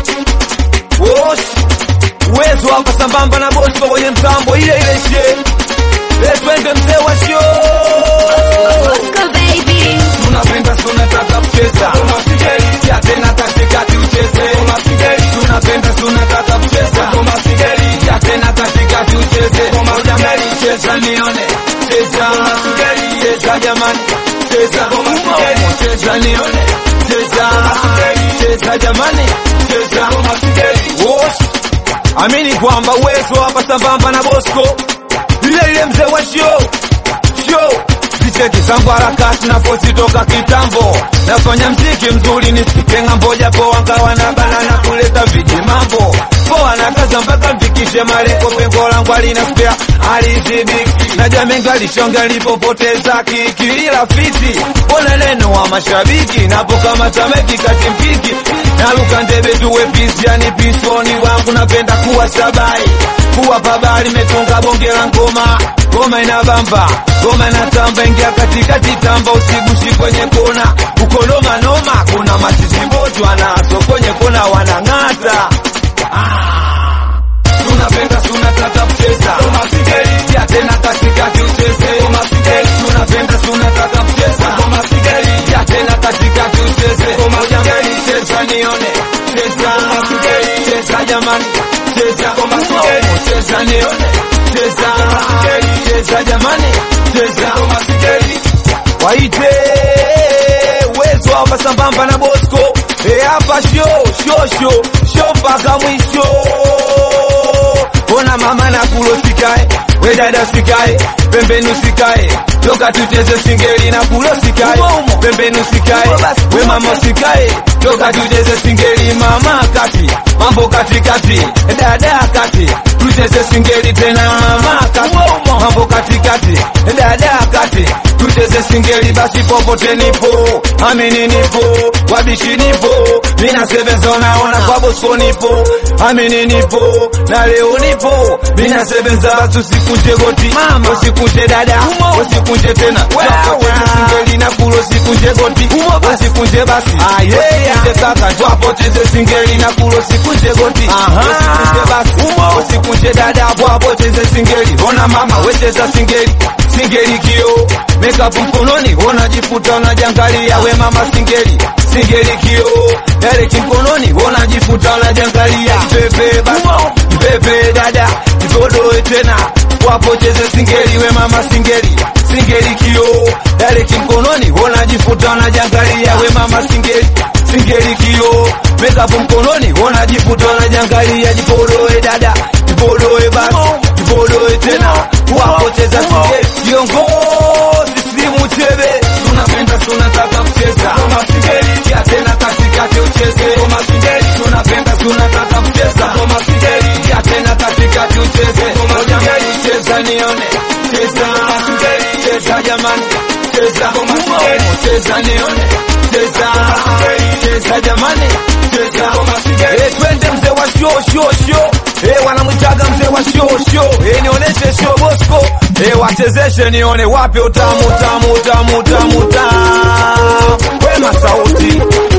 Wosh uwezo hapa sambamba na Bosco kwenye mtambo ile ile she Eh, twende mzee wa show Bosco baby. tunapenda tunataka kucheza unasigeli ya tena katikati ucheze unasigeli tunapenda tunataka kucheza unasigeli ya tena katikati ucheze unasigeli cheza nione cheza unasigeli cheza jamani cheza unasigeli cheza nione cheza unasigeli cheza jamani cheza unasigeli wosh amini kwamba uwezo hapa sambamba na Bosco ile ile mzee wa show show vicheki zangu harakati napositoka kitambo nafanya mziki mzuri nisike ng'ambo japo wangawa na banana kuleta viji mambo poa na kaza mpaka mfikishe malengo pengo langu alina spea alizibiki najua mengi alishonga nilipopoteza kiki ila fiti pole neno wa mashabiki napo kama tameki kati mpiki naruka ndebe tuwe pisi yani pisoni wangu napenda kuwa sabai kuwa pabali metunga bonge la ngoma ngoma inabamba ngoma inatamba ingia katikati tamba usigushi kwenye kona ukoloma noma kuna masisibotu anaso kwenye kona wanang'ata tunapenda tunataka kucheza umasigeli ya tena katikati ucheze umasigeli tunapenda tunataka kucheza umasigeli ya tena katikati ucheze umasigeli cheza nione cheza umasigeli cheza jamani cheza umasigeli cheza nione cheza umasigeli cheza jamani cheza umasigeli waite uwezo hapa sambamba na Bosco e hapa show show show show mpaka mwisho ona mama na kulo sikae we dada sikae pembeni usikae toka tucheze singeli na kulo sikae pembeni usikae we mama usikae toka tucheze singeli mama kati mambo katikati dada kati tucheze singeli tena mama kati mambo katikati dada kati tucheze singeli basi popote nipo amini nipo wabishi nipo mina sevenza unaona kwa Bosco nipo amini nipo na leo nipo mina sevenza basi usikunje goti mama usikunje dada usikunje tena wapocheze singeli na kulo usikunje goti usikunje basi usikunje kaka twapoteze singeli na kulo usikunje goti usikunje basi usikunje dada wapocheze singeli ona mama wecheza singeli singeli kio makeup mkononi unajifuta unajangalia we mama singeli singeli kio yale kimkononi unajifuta unajangalia pepe basi pepe dada kipodoe tena wapocheze singeli we mama singeli singeli kio yale kimkononi unajifuta unajangalia we mama singeli singeli kio makeup mkononi unajifuta unajangalia jipodoe dada jipodoe basi jipodoe tena wapocheza singeli viongozi slimu chebe tunapenda tunataka kucheza kama singeli ya tena katikati ucheze kama singeli tunapenda tunataka kucheza kama singeli ya tena katikati ucheze kama singeli cheza nione cheza kama singeli cheza jamani cheza kama singeli cheza nione cheza kama singeli cheza jamani cheza kama singeli eh twende mzee wa show show show eh wanamwitaga mzee wa show show eh nionyeshe show Bosco eh wachezeshe nione wapi utamu tamu tamu tamu tamu wema sauti